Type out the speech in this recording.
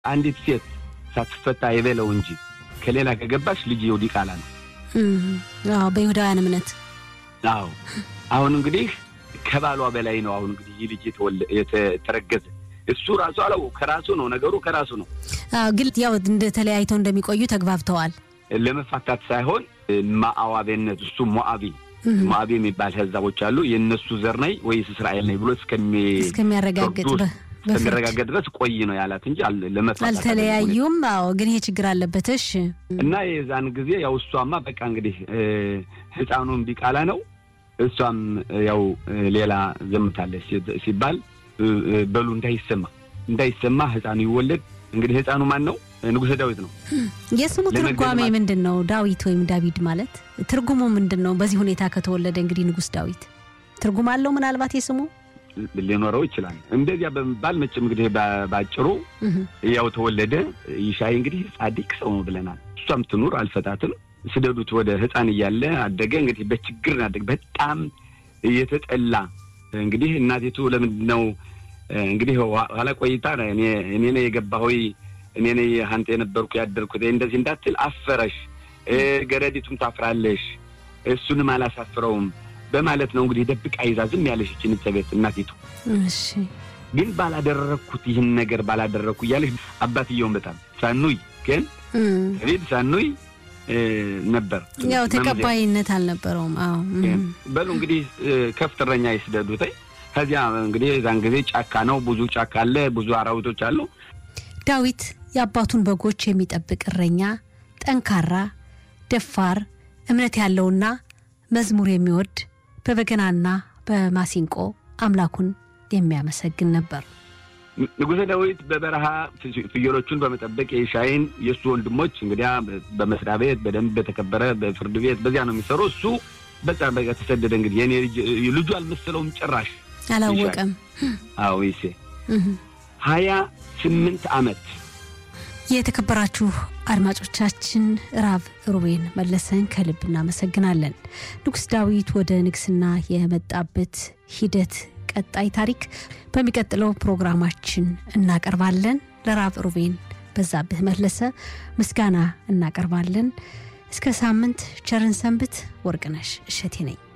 አንዲት ሴት ሳትፈታ የበለው እንጂ ከሌላ ከገባሽ ልጅ የው ዲቃላ ነው። አዎ በይሁዳውያን እምነት አዎ አሁን እንግዲህ ከባሏ በላይ ነው። አሁን እንግዲህ ይህ ልጅ የተረገዘ እሱ ራሱ አለው ከራሱ ነው ነገሩ ከራሱ ነው። ግን ያው እንደ ተለያይተው እንደሚቆዩ ተግባብተዋል። ለመፋታት ሳይሆን ማዕዋቤነት እሱ ሞአቢ ሞአቢ የሚባል ህዛቦች አሉ። የእነሱ ዘር ነኝ ወይስ እስራኤል ነኝ ብሎ እስከሚያረጋግጥ እስከሚረጋገጥ ድረስ ቆይ ነው ያላት እንጂ ለመፋታት አልተለያዩም። አዎ ግን ይሄ ችግር አለበት። እሺ እና የዛን ጊዜ ያው እሷማ በቃ እንግዲህ ህፃኑን ቢቃላ ነው እሷም ያው ሌላ ዘምታለች ሲባል በሉ እንዳይሰማ እንዳይሰማ ህፃኑ ይወለድ። እንግዲህ ህፃኑ ማን ነው? ንጉሰ ዳዊት ነው። የስሙ ትርጓሜ ምንድን ነው? ዳዊት ወይም ዳዊድ ማለት ትርጉሙ ምንድን ነው? በዚህ ሁኔታ ከተወለደ እንግዲህ ንጉስ ዳዊት ትርጉም አለው ምናልባት የስሙ ሊኖረው ይችላል። እንደዚያ በመባል መቼም እንግዲህ ባጭሩ ያው ተወለደ። ይሻይ እንግዲህ ጻድቅ ሰው ነው ብለናል። እሷም ትኑር አልፈታትም ስደዱት ወደ ህፃን እያለ አደገ። እንግዲህ በችግር አደገ። በጣም እየተጠላ እንግዲህ እናቴቱ ለምንድን ነው እንግዲህ ኋላ ቆይታ እኔ ነኝ የገባሁ እኔ ነኝ አንተ የነበርኩ ያደርኩት እንደዚህ እንዳትል አፈረሽ፣ ገረዲቱም ታፍራለሽ፣ እሱንም አላሳፍረውም በማለት ነው እንግዲህ ደብቃ ይዛ ዝም ያለሽ ይችን ቤት እናቴቱ። ግን ባላደረግኩት ይህን ነገር ባላደረግኩ እያለሽ አባትየውን በጣም ሳኑይ ግን ቤት ሳኑይ ነበር ያው ተቀባይነት አልነበረውም። አዎ በሉ እንግዲህ ከፍትረኛ ይስደዱት። ከዚያ እንግዲህ የዛን ጊዜ ጫካ ነው፣ ብዙ ጫካ አለ፣ ብዙ አራዊቶች አሉ። ዳዊት የአባቱን በጎች የሚጠብቅ እረኛ፣ ጠንካራ፣ ደፋር፣ እምነት ያለውና መዝሙር የሚወድ በበገናና በማሲንቆ አምላኩን የሚያመሰግን ነበር። ንጉሠ ዳዊት በበረሃ ፍየሎቹን በመጠበቅ የሻይን የእሱ ወንድሞች እንግዲያ በመስሪያ ቤት በደንብ በተከበረ በፍርድ ቤት በዚያ ነው የሚሰሩ። እሱ በቃ በቃ ተሰደደ። እንግዲህ የኔ ልጁ አልመሰለውም ጭራሽ አላወቀም። አዎ ይሴ ሀያ ስምንት ዓመት የተከበራችሁ አድማጮቻችን ራብ ሩቤን መለሰን ከልብ እናመሰግናለን። ንጉሥ ዳዊት ወደ ንግስና የመጣበት ሂደት ቀጣይ ታሪክ በሚቀጥለው ፕሮግራማችን እናቀርባለን። ለራብ ሩቤን በዛብህ መለሰ ምስጋና እናቀርባለን። እስከ ሳምንት ቸርን ሰንብት። ወርቅነሽ እሸቴ ነኝ።